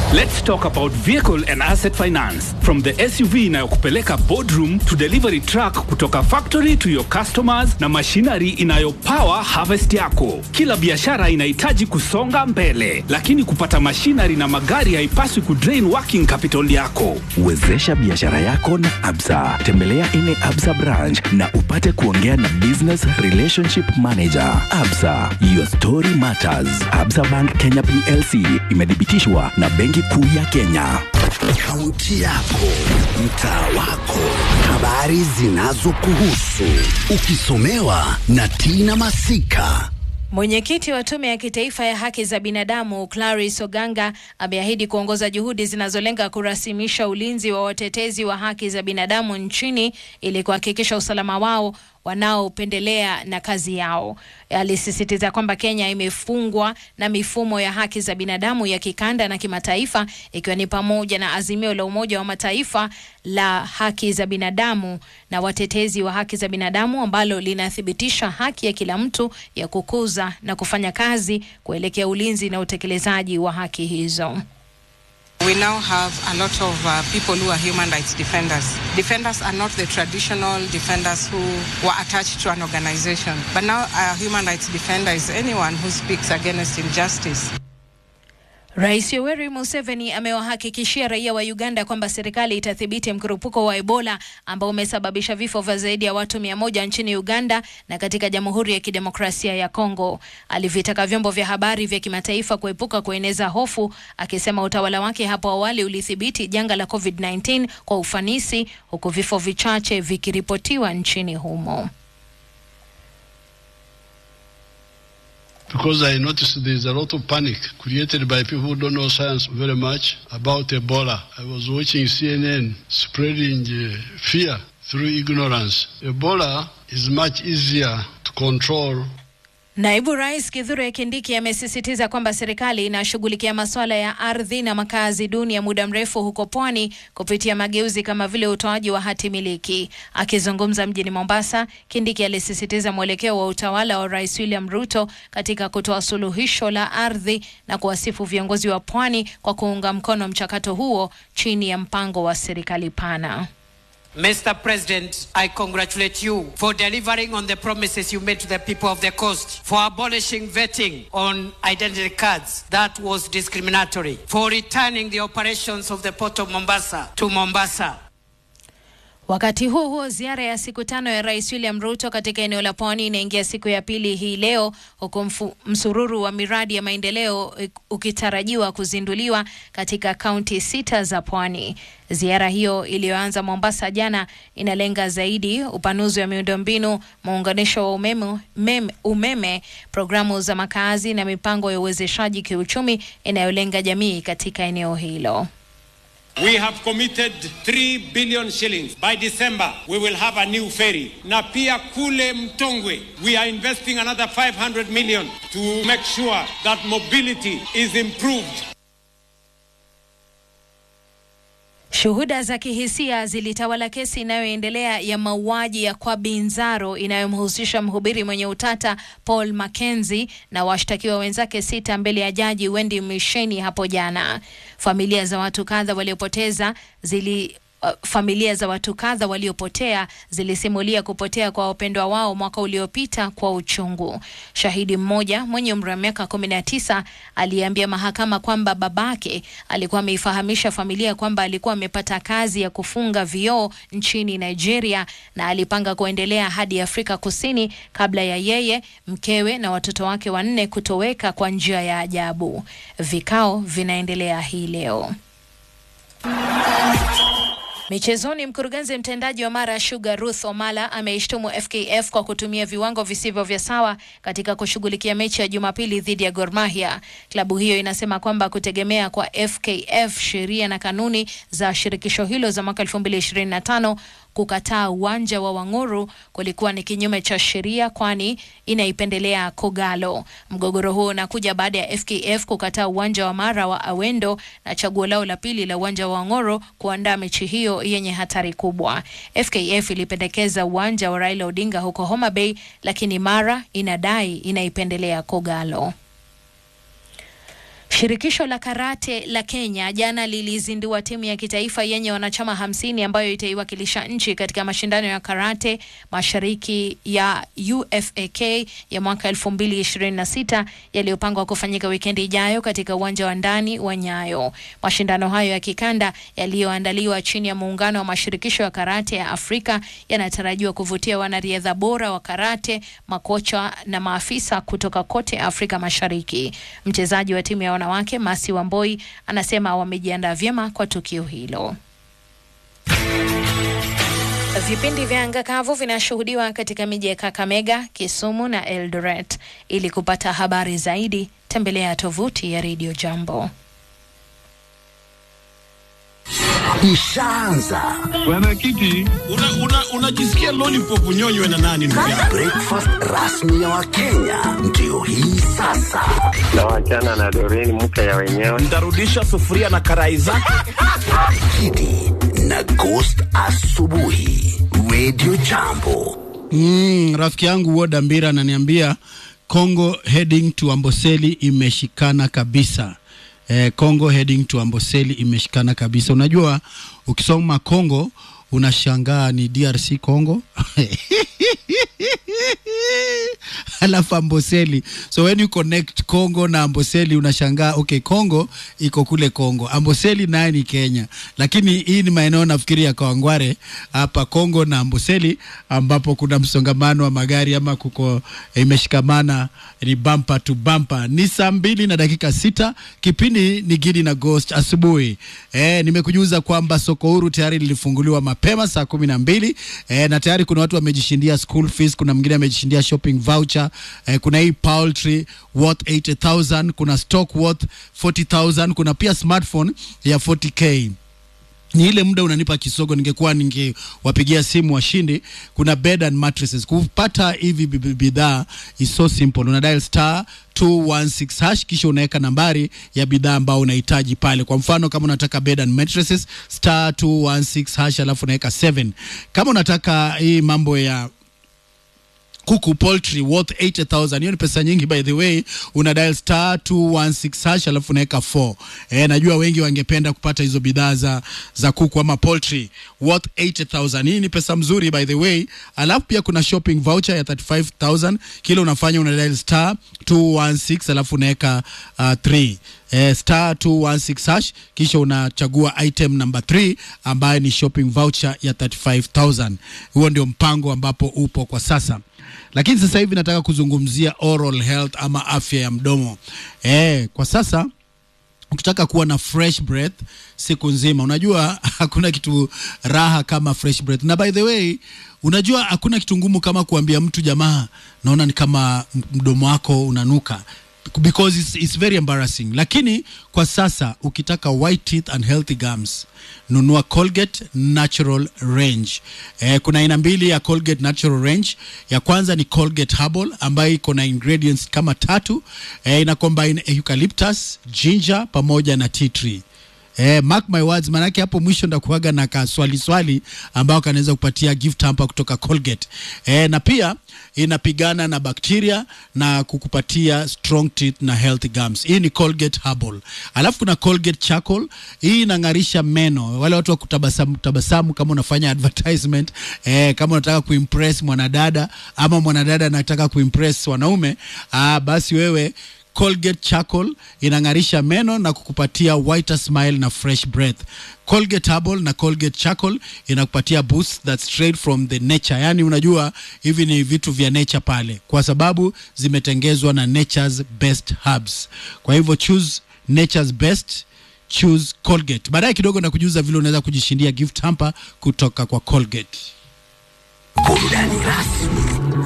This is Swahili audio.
Let's talk about vehicle and asset finance. From the SUV inayokupeleka boardroom to delivery truck kutoka factory to your customers na machinery inayopower harvest yako. Kila biashara inahitaji kusonga mbele, lakini kupata machinery na magari haipaswi kudrain working capital yako. Wezesha biashara yako na Absa. Tembelea ine Absa branch na upate kuongea na business relationship manager. Absa, your story matters. Absa Bank Kenya PLC imethibitishwa na Benki Kuu ya Kenya. Kaunti yako, mtaa wako, habari zinazokuhusu, ukisomewa na Tina Masika. Mwenyekiti wa Tume ya Kitaifa ya Haki za Binadamu Clarice Oganga ameahidi kuongoza juhudi zinazolenga kurasimisha ulinzi wa watetezi wa haki za binadamu nchini ili kuhakikisha usalama wao wanaopendelea na kazi yao. Alisisitiza kwamba Kenya imefungwa na mifumo ya haki za binadamu ya kikanda na kimataifa ikiwa ni pamoja na azimio la Umoja wa Mataifa la haki za binadamu na watetezi wa haki za binadamu ambalo linathibitisha haki ya kila mtu ya kukuza na kufanya kazi kuelekea ulinzi na utekelezaji wa haki hizo. We now have a lot of uh, people who are human rights defenders. Defenders are not the traditional defenders who were attached to an organization, but now a human rights defender is anyone who speaks against injustice. Rais Yoweri Museveni amewahakikishia raia wa Uganda kwamba serikali itathibiti mkurupuko wa Ebola ambao umesababisha vifo vya zaidi ya watu mia moja nchini Uganda na katika Jamhuri ya Kidemokrasia ya Kongo. Alivitaka vyombo vya habari vya kimataifa kuepuka kueneza hofu, akisema utawala wake hapo awali ulithibiti janga la COVID-19 kwa ufanisi, huku vifo vichache vikiripotiwa nchini humo. because I noticed there's a lot of panic created by people who don't know science very much about Ebola. I was watching CNN spreading uh, fear through ignorance. Ebola is much easier to control Naibu Rais Kithure Kindiki amesisitiza kwamba serikali inashughulikia masuala ya ardhi na makazi duni ya muda mrefu huko Pwani kupitia mageuzi kama vile utoaji wa hati miliki. Akizungumza mjini Mombasa, Kindiki alisisitiza mwelekeo wa utawala wa Rais William Ruto katika kutoa suluhisho la ardhi na kuwasifu viongozi wa Pwani kwa kuunga mkono mchakato huo chini ya mpango wa serikali pana. Mr. President, I congratulate you for delivering on the promises you made to the people of the coast, for abolishing vetting on identity cards that was discriminatory, for returning the operations of the Port of Mombasa to Mombasa. Wakati huo huo, ziara ya siku tano ya Rais William Ruto katika eneo la Pwani inaingia siku ya pili hii leo, huku mfu- msururu wa miradi ya maendeleo eh, ukitarajiwa kuzinduliwa katika kaunti sita za Pwani. Ziara hiyo iliyoanza Mombasa jana inalenga zaidi upanuzi wa miundombinu, muunganisho wa umeme, mem, umeme, programu za makazi na mipango ya uwezeshaji kiuchumi inayolenga jamii katika eneo hilo. We have committed 3 billion shillings. By December, we will have a new ferry. Na pia kule Mtongwe, we are investing another 500 million to make sure that mobility is improved. Shuhuda za kihisia zilitawala kesi inayoendelea ya mauaji ya Kwabi Nzaro inayomhusisha mhubiri mwenye utata Paul Mackenzie na washtakiwa wenzake sita mbele ya jaji Wendy Misheni hapo jana. Familia za watu kadha waliopoteza zili Uh, familia za watu kadha waliopotea zilisimulia kupotea kwa wapendwa wao mwaka uliopita kwa uchungu. Shahidi mmoja mwenye umri wa miaka kumi na tisa aliambia mahakama kwamba babake alikuwa ameifahamisha familia kwamba alikuwa amepata kazi ya kufunga vioo nchini Nigeria na alipanga kuendelea hadi Afrika Kusini kabla ya yeye, mkewe na watoto wake wanne kutoweka kwa njia ya ajabu. Vikao vinaendelea hii leo. Michezoni, mkurugenzi mtendaji wa Mara Sugar Ruth Omala ameishtumu FKF kwa kutumia viwango visivyo vya sawa katika kushughulikia mechi ya Jumapili dhidi ya Gor Mahia. Klabu hiyo inasema kwamba kutegemea kwa FKF sheria na kanuni za shirikisho hilo za mwaka 2025 kukataa uwanja wa Wang'uru kulikuwa ni kinyume cha sheria, kwani inaipendelea Kogalo. Mgogoro huo unakuja baada ya FKF kukataa uwanja wa Mara wa Awendo na chaguo lao la pili la uwanja wa Wang'uru kuandaa mechi hiyo yenye hatari kubwa. FKF ilipendekeza uwanja wa Raila Odinga huko Homa Bay, lakini Mara inadai inaipendelea Kogalo. Shirikisho la karate la Kenya jana lilizindua timu ya kitaifa yenye wanachama hamsini ambayo itaiwakilisha nchi katika mashindano ya karate mashariki ya UFAK ya mwaka 2026 yaliyopangwa kufanyika wikendi ijayo katika uwanja wa ndani wa Nyayo. Mashindano hayo ya kikanda yaliyoandaliwa chini ya muungano wa mashirikisho ya karate ya Afrika yanatarajiwa kuvutia wanariadha bora wa karate, makocha na maafisa kutoka kote Afrika Mashariki. Mchezaji wa timu ya wanawake Masi Wamboi anasema wamejiandaa vyema kwa tukio hilo. Vipindi vya anga kavu vinashuhudiwa katika miji ya Kakamega, Kisumu na Eldoret. Ili kupata habari zaidi, tembelea tovuti ya Radio Jambo. Ishaanza Mwenyekiti, unajisikia una, una lollipop unyonywe na nani ndugu yangu? breakfast rasmi ya Wakenya ndio hii sasa. na wachana na Doreen mke ya wenyewe. Ntarudisha sufuria na karai zake. Kidi na Ghost asubuhi, Radio Jambo. Mm, rafiki yangu Woda Mbira ananiambia Congo heading to Amboseli imeshikana kabisa. Eh, Congo heading to Amboseli imeshikana kabisa. Unajua ukisoma Congo unashangaa ni DRC Congo alafu Amboseli. So when you connect Congo na Amboseli unashangaa okay, Congo iko kule Congo, Amboseli naye ni Kenya, lakini hii ni maeneo nafikiri ya Kawangware hapa Congo na Amboseli, ambapo kuna msongamano wa magari ama kuko imeshikamana, ni bumper to bumper. Ni saa mbili na dakika sita, kipindi ni Gidi na Ghost asubuhi. Eh, nimekujuza kwamba soko huru tayari lilifunguliwa mapema saa kumi na mbili eh, na tayari kuna watu wamejishindia school fees, kuna mwingine amejishindia shopping voucher eh, kuna hii poultry worth 80000 kuna stock worth 40000 kuna pia smartphone ya 40k ni ile muda unanipa kisogo, ningekuwa ningewapigia simu washindi. Kuna bed and mattresses. Kupata hivi bi- bi- bidhaa is so simple, una dial star 216 hash kisha unaweka nambari ya bidhaa ambao unahitaji pale. Kwa mfano kama unataka bed and mattresses star 216 hash alafu unaweka 7. Kama unataka hii mambo ya kuku poultry worth 80000 hiyo ni pesa nyingi by the way una dial star 216 hash alafu unaweka 4 eh najua wengi wangependa kupata hizo bidhaa za za kuku ama poultry worth 80000 hii ni pesa mzuri by the way alafu pia kuna shopping voucher ya 35000 kile unafanya una dial star 216 alafu unaweka uh, 3 eh, star 216 hash kisha unachagua item number 3 ambayo ni shopping voucher ya 35000 huo ndio mpango ambapo upo kwa sasa lakini sasa hivi nataka kuzungumzia oral health ama afya ya mdomo eh, kwa sasa ukitaka kuwa na fresh breath siku nzima unajua hakuna kitu raha kama fresh breath na by the way unajua hakuna kitu ngumu kama kuambia mtu jamaa naona ni kama m- mdomo wako unanuka because it's, it's very embarrassing lakini kwa sasa ukitaka white teeth and healthy gums nunua colgate natural range eh, kuna aina mbili ya colgate natural range ya kwanza ni colgate herbal ambayo iko na ingredients kama tatu eh, ina combine eucalyptus ginger pamoja na tea tree Eh, mark my words, manake hapo mwisho ndakuaga na kaswali swali ambao kanaweza kupatia gift hamper kutoka Colgate. Eh, na pia inapigana na bakteria na kukupatia strong teeth na healthy gums. Hii ni Colgate Herbal. Alafu kuna Colgate Charcoal. Hii inang'arisha meno. Wale watu wa kutabasamu tabasamu kama unafanya advertisement, eh, kama unataka kuimpress mwanadada ama mwanadada anataka kuimpress wanaume, ah, basi wewe Colgate Charcoal inang'arisha meno na kukupatia whiter smile na fresh breath. Colgate Herbal na Colgate Charcoal inakupatia boost that's straight from the nature. Yaani unajua hivi ni vitu vya nature pale kwa sababu zimetengezwa na nature's best herbs. Kwa hivyo choose nature's best choose Colgate. Baadaye kidogo na kujuza vile unaweza kujishindia gift hamper kutoka kwa Colgate. Burudani rasmi